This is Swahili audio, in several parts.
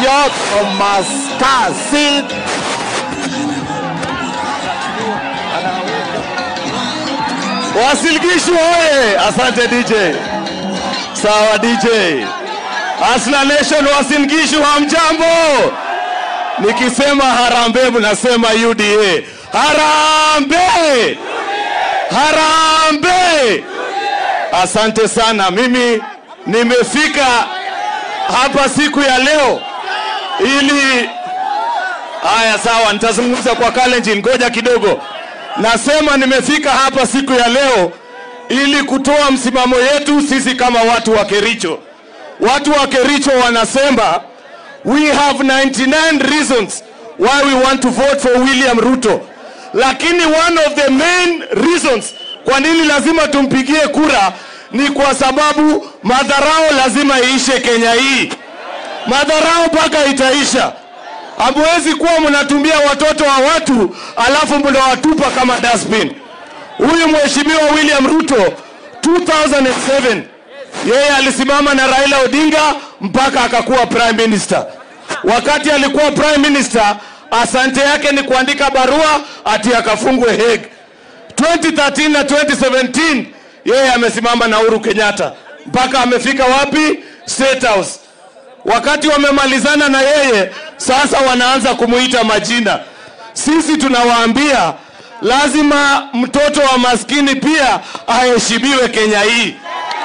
Chepkeriot Omaskasit. Wasilgishu oye! Asante DJ. Sawa DJ. Asla Nation Wasingishu hamjambo. Nikisema harambee mnasema UDA. Harambee! Harambee! Asante sana. Mimi nimefika hapa siku ya leo ili haya, sawa, nitazungumza kwa Kalenjin. Ngoja kidogo. Nasema nimefika hapa siku ya leo ili kutoa msimamo yetu sisi kama watu wa Kericho. Watu wa Kericho wanasema we have 99 reasons why we want to vote for William Ruto, lakini one of the main reasons kwa nini lazima tumpigie kura ni kwa sababu madharau lazima iishe Kenya hii. Madharau mpaka itaisha. Hamwezi kuwa mnatumia watoto wa watu alafu mnawatupa kama dustbin. Huyu mheshimiwa William Ruto 2007 yeye alisimama na Raila Odinga mpaka akakuwa prime minister. Wakati alikuwa prime minister, asante yake ni kuandika barua ati akafungwe Hague. 2013 na 2017 yeye amesimama na Uhuru Kenyatta mpaka amefika wapi? State House. Wakati wamemalizana na yeye, sasa wanaanza kumuita majina. Sisi tunawaambia lazima mtoto wa maskini pia aheshimiwe Kenya hii.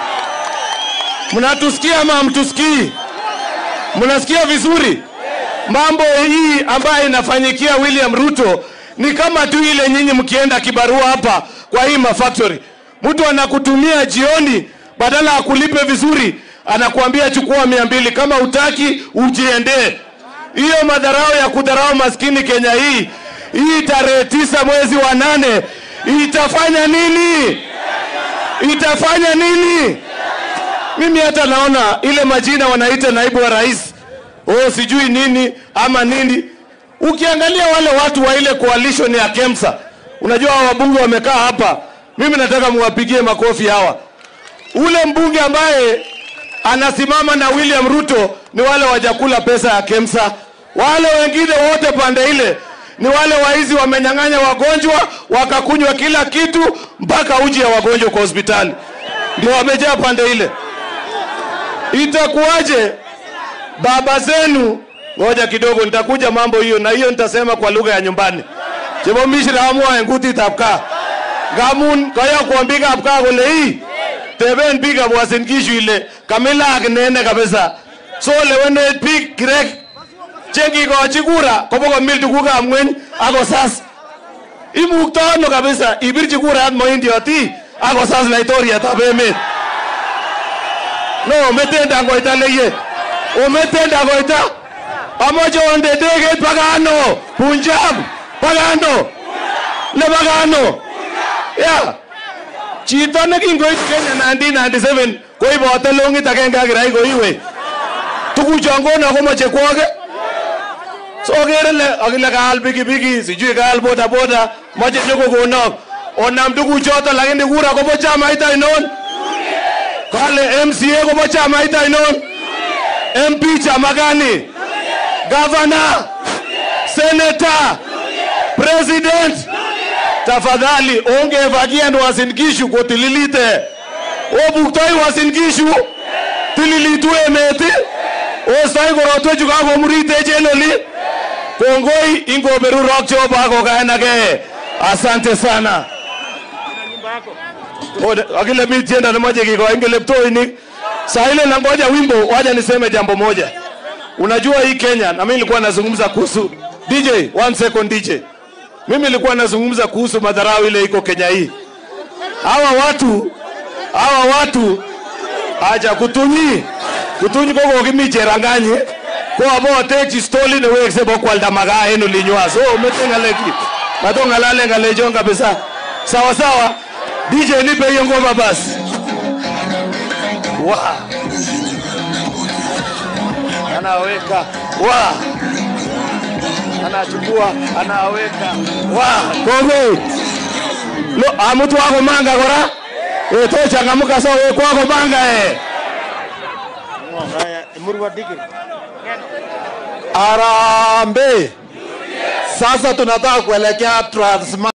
Mnatusikia ama hamtusikii? Mnasikia vizuri? Mambo hii ambayo inafanyikia William Ruto ni kama tu ile nyinyi mkienda kibarua hapa kwa hii mafactory, mtu anakutumia jioni, badala ya kulipe vizuri, anakuambia chukua mia mbili, kama utaki ujiendee. Hiyo madharau ya kudharau maskini Kenya hii, hii tarehe tisa mwezi wa nane itafanya nini? Itafanya nini? Mimi hata naona ile majina wanaita naibu wa rais, oh sijui nini ama nini. Ukiangalia wale watu wa ile coalition ya KEMSA, unajua hawa wabunge wamekaa hapa, mimi nataka muwapigie makofi hawa. Ule mbunge ambaye anasimama na William Ruto ni wale wajakula pesa ya KEMSA. Wale wengine wote pande ile ni wale waizi wamenyang'anya wagonjwa wakakunywa kila kitu mpaka uji ya wagonjwa kwa hospitali, ndio wamejaa pande ile. Itakuwaje baba zenu? Ngoja kidogo, nitakuja mambo hiyo, na hiyo nitasema kwa lugha ya nyumbani. chebomishiraamua enguti tapka ngamun kaya kuambika apka kole hii teben biik ab Uasin Gishu ile kamilak nene kabisa so lewenet biik kirek chekikochi kura kobokomil tugukab ngweny akosas imukto ano kabisa ibirchi kurat moindioti akosas laitoriatab emet no metenda koita leye ometenda koita amoche onde ndegeit pakano Punjab pakano ne pakano ya chito nekingoit Kenya 1997 koibote longit agenge ak kirai koiwe tuguchon kono komoche kwoge so okere le akile kaal pikipiki sijui kaal boda boda moche nyokokonok onam tuguchoto lakini kura kobo chamait ainon kale MCA kobo chamait ainon MP chama gani gavana seneta president tafadhali ongevakian Uasin Gishu kotililite obuktoi Uasin Gishu tililitu emet ostoi korotwechu kakomuritech en oli kongoi ingoberurok Jehova akokaenake asante sana Ode- akile mi tiendo nemoche kikoin keleptoinik saa ile nangoja wimbo waja niseme jambo moja unajua hii Kenya na mimi nilikuwa nazungumza kuhusu DJ one second DJ mimi nilikuwa nazungumza kuhusu madharau ile iko Kenya hii hawa watu hawa watu acha kutunyi kutunyi koko kimi cheranganye ko abo techi stoli ne wekse bo kwalda magaa en olinywa so umete ngaleki mato ngalale ngalejon kabisa sawa sawa DJ nipe hiyo ngoma basi wa anaweka wa anachukua anaweka wa kongo lo amutu wako manga kora e to changamuka so we kwako manga eh Murwa dikir. Harambee! Sasa tunataka kuelekea Transma